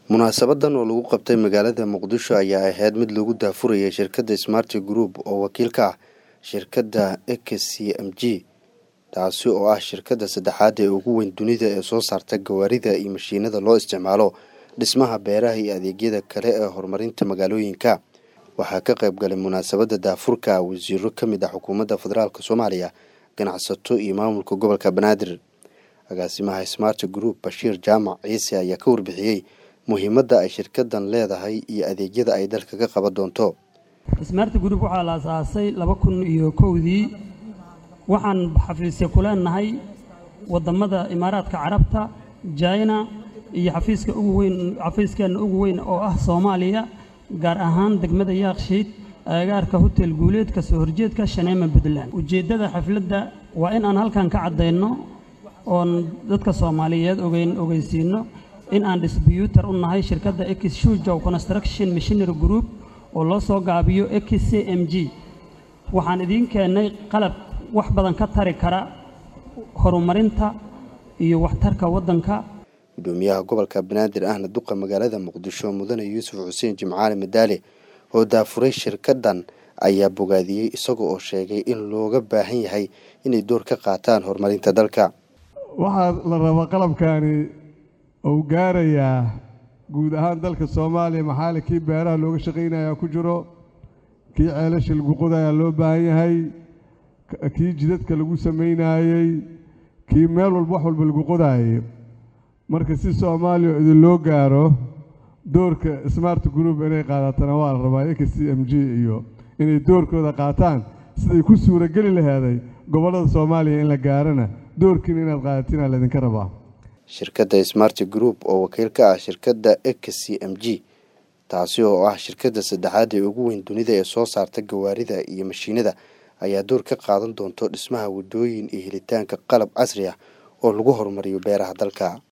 munaasabadan oo lagu qabtay magaalada muqdisho ayaa ahayd mid lagu daafurayay shirkadda smart group oo wakiil ka ah shirkadda x c m g taasi oo ah shirkadda saddexaad ee ugu weyn dunida ee soo saarta gawaarida iyo mashiinada loo isticmaalo dhismaha beeraha iyo adeegyada kale ee horumarinta magaalooyinka waxaa ka qayb galay munaasabadda daafurka wasiiro ka mid ah xukuumadda federaalk soomaaliya ganacsato iyo maamulka gobolka banaadir agaasimaha smart group bashiir jaamac ciise ayaa ka warbixiyey muhiimadda ay shirkadan leedahay iyo adeegyada ay dalka ka qaban doonto smart group waxaa la asaasay laba kun iyo kowdii waxaan xafiisya ku leenahay waddamada imaaraadka carabta jina iyo xafiiska ugu weyn xafiiskeenna ugu weyn oo ah soomaaliya gaar ahaan degmada yaakshiid agagaarka hotel guuleed ka soo horjeedka shaneema puntland ujeeddada xafladda waa in aan halkan ka caddayno oon dadka soomaaliyeed ogeyn ogeysiino in aan disbyuutar u nahay shirkadda x shujow construction machinery group oo loo soo gaabiyo x c m g waxaan idiin keennay qalab wax badan ka tari kara horumarinta iyo waxtarka waddanka gudoomiyaha gobolka banaadir ahna duqa magaalada muqdisho mudane yuusuf xuseen jimcaali madaale oo daafuray shirkadan ayaa bogaadiyey isaga oo sheegay in looga baahan yahay inay door ka qaataan horumarinta dalka waxaa la rabaa qalabkaani uu gaarayaa guud ahaan dalka soomaaliya maxaali kii beeraha looga shaqaynayaa ku jiro kii ceelasha lagu qodayaa loo baahan yahay kii jidadka lagu samaynaayey kii meel walba wax walba lagu qodaayay marka si soomaaliya idin loo gaaro doorka smart group inay qaadatana waa la rabaa x c m g iyo inay doorkooda qaataan siday ku suurageli laheeday gobollada soomaaliya in la gaarana doorkiina inaad qaadatina laydinka rabaa shirkadda smart group oo wakiil ka ah shirkadda x c m g taasi oo ah shirkadda saddexaad ee ugu weyn dunida ee soo saarta gawaarida iyo mashiinada ayaa door ka qaadan doonto dhismaha waddooyin iyo helitaanka qalab casri ah oo lagu horumariyo beeraha dalka